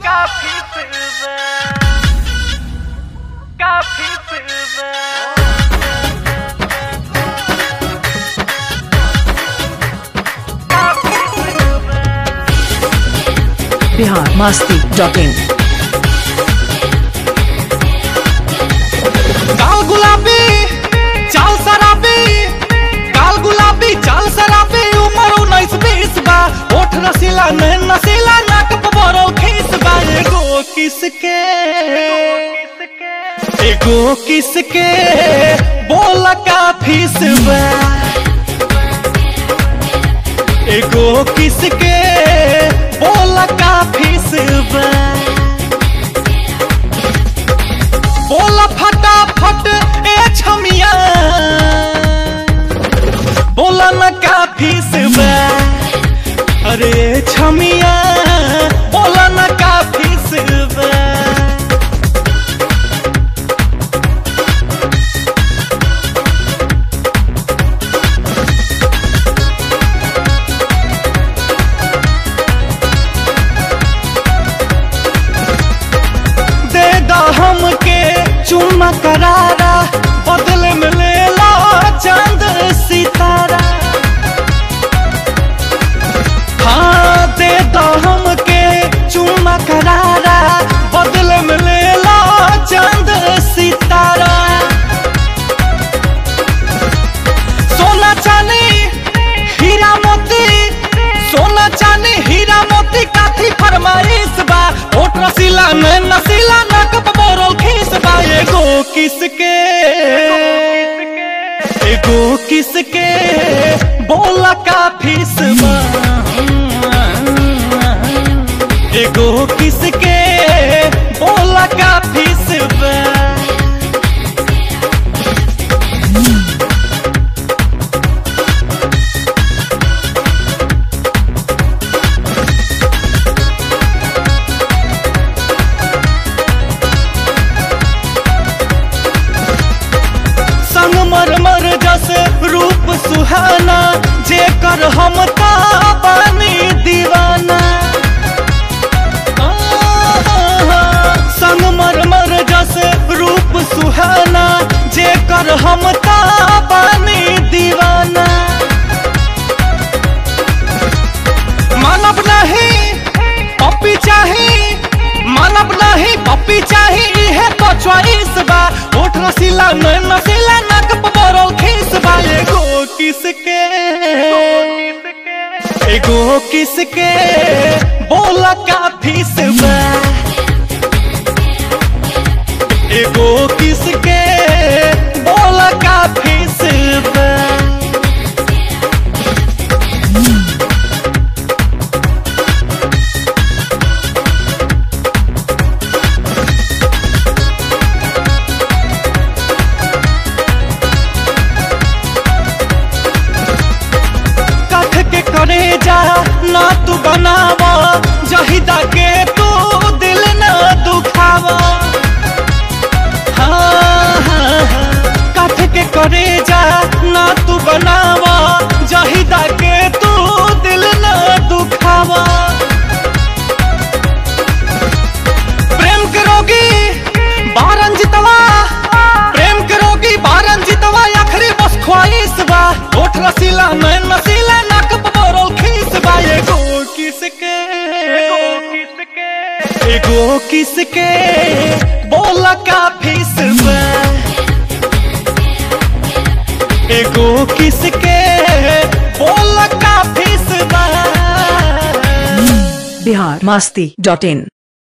काफी फिल्म काफी फिल्म काफी film Bihar masti dot in काल गुलाबी चाल शराबी काल गुलाबी चाल शराबी उम्र उन्नीस बीस बा ओठ रसीला नैन नसीला नाक पबरो खीस बा एगो किसके किसके एगो किसके बोला का फीस बा एगो किसके बोला का फीस बा बोला फटाफट ए छमिया बोला न काफी सिवा अरे छमिया बोला न काफी सिवा दे दा हमके चुम्मा करारा बदले में ले ला चांद सितारा हाँ दे दा हमके चुम्मा करारा बदले में ले ला चांद सितारा सोना चांदी हीरा मोती सोना चांदी हीरा मोती काथी फरमाइश बा ओठ रसीला नैन नसीला नाक बोरल खीस बा एगो किसके एगो किसके बोला का फीस बा एगो किसके बोला का फीस बा संगमरमर जस रूप सुहाना जेकर हम ता बानी दीवाना संगमरमर जस रूप सुहाना जेकर हम ता बानी दीवाना मानव नहीं पप्पी चाही मानव नहीं पप्पी चाही है तो चॉइस बा ओठ रसीला नैन नसीला नाक पबरल खीस बा एगो किसके एगो किसके बोला का फीस बा एगो किसके बोला का फीस बा कथ के करे जा ना तू बनावा जहिदा के तू दिल ना दुखावा हाँ, हाँ, हाँ। कथ के करे जा ना तू बनावा जहिदा के तू दिल ना दुखावा प्रेम के रोगी बारन जितवा प्रेम के रोगी बारन जितवा आखिरी बस ख्वाहिश बा ओठ रसीला नैन नसीला नाक पबरल खीस बा एगो किसके किसके एगो किसके बोला का फीस बा एगो किसके बोला का फीस बा बिहार मस्ती डॉट इन